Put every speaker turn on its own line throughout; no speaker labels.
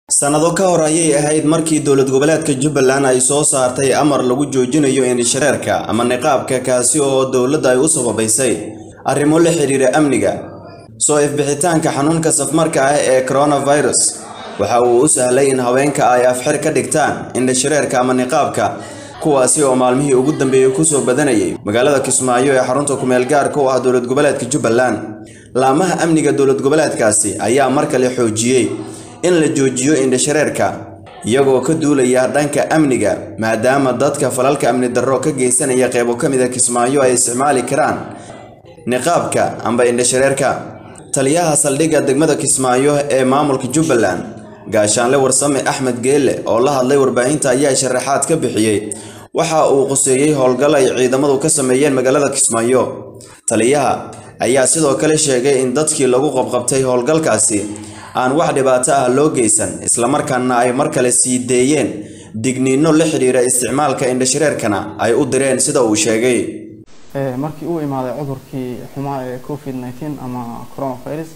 sannado ka hor ayay ahayd markii dowlad goboleedka jubbaland ay soo saartay amar lagu joojinayo indhashareerka ama niqaabka kaasi oo dowladda ay u sababaysay arrimo la xiriira amniga soo ifbixitaanka xanuunka safmarka ah ee coronavirus waxa uu u sahlay in haweenka ay afxir ka dhigtaan indhashareerka ama niqaabka kuwaasi oo maalmihii ugu dambeeyey kusoo badanayay magaalada kismaayo ee xarunta kumeel gaarka u ah dowlad goboleedka jubbaland laamaha amniga dowlad goboleedkaasi ayaa mar kale xoojiyey in la joojiyo indhashareerka iyagoo ka duulaya dhanka amniga maadaama dadka falalka amni darro ka geysanaya qeybo ka mid a kismaayo ay isticmaali karaan niqaabka amba indhashareerka taliyaha saldhigga degmada kismaayo ee maamulka jubbaland gaashaanle warsame axmed geelle oo la hadlay warbaahinta ayaa sharaxaad ka bixiyey waxa uu quseeyey howlgal ay ciidamadu ka sameeyeen magaalada kismaayo taliyaha ayaa sidoo kale sheegay in dadkii lagu qabqabtay howlgalkaasi aan wax dhibaato ah loo geysan islamarkaana ay mar kale sii deeyeen digniino la xidhiira isticmaalka indhashareerkana ay u direen sida uu sheegay
markii uu imaaday cudurkii xumaa ee covid nineteen ama coronavirus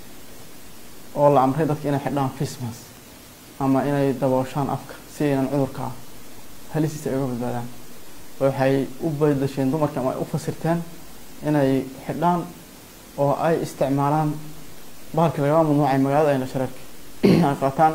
oo la amray dadka inay xidhaan christmas ama inay dabooshaan afka si aynan cudurka halisiisa ay uga badbaadaan waxay u badasheen dumarka ama ay u fasirteen inay xidhaan oo ay isticmaalaan bahalkii lagama mamnuucay magaalada ayna shareerka ay qaataan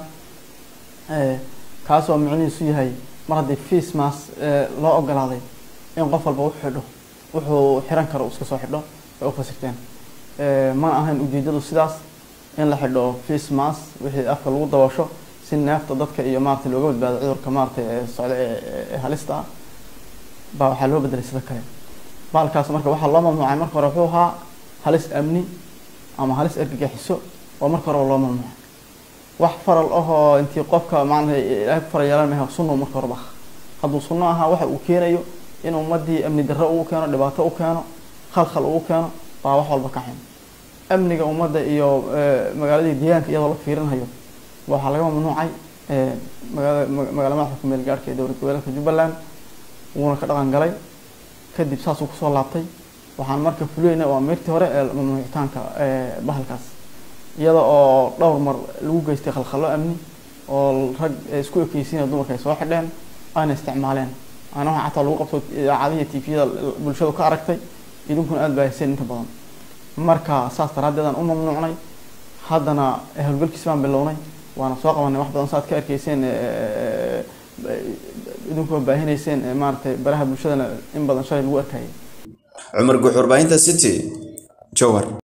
kaasoo micnihiisu yahay mar haddii christmas loo ogolaaday in qof walba u xidho wuxuu xiran karo iska soo xidho ay u fasirteen mana ahayn ujeedadu sidaas in la xidho christmas wixii afka lagu daboosho si neefta dadka iyo maarata looga badbaado cudurka maarata ee socda ee halista ah baa waxaa loo bedelay sida kale bahalkaas marka waxaa loo mamnuucay marka hore wuxuu ahaa halis amni ama halis ergagixiso oo marka horeba loo mamnuucay wax faral ahoo intii qofka maarata ilaahay ku faral yeelan maha sunno marka horeba ah hadduu sunno ahaa waxa uu keenayo in ummadii amni darro ugu keeno dhibaato u keeno khalkhal ugu keeno baa wax walba ka xun amniga ummadda iyo magaaladii deegaanka iyadoo la fiirinayo waxaa laga mamnuucay magaalada magaala madaxda kumeel gaarhka ee dowlad goboleedka jubbaland wuuna ka dhaqan galay kadib saasuu kusoo laabtay waxaan marka fuleyna waa meertii hore ee mamnuucitaanka bahalkaas iyada oo dhowr mar lagu geystay khalkhalo amni oo rag isku ekeysiina dumarka ay soo xidheen ayna isticmaaleen ana waxa xataa lagu qabto idaacadihii tviyada bulshadu ka aragtay idinkuna aada baahiseen inta badan marka saas daraaddeedaan u mamnuucnay haddana howlgalkiis baan bilownay waana soo qabanay wax badan saaad ka arkeyseen idinkuwa baahinayseen maaratay baraha bulshadana in badan shalay lagu arkayay
cumar guux warbaahinta city jowhar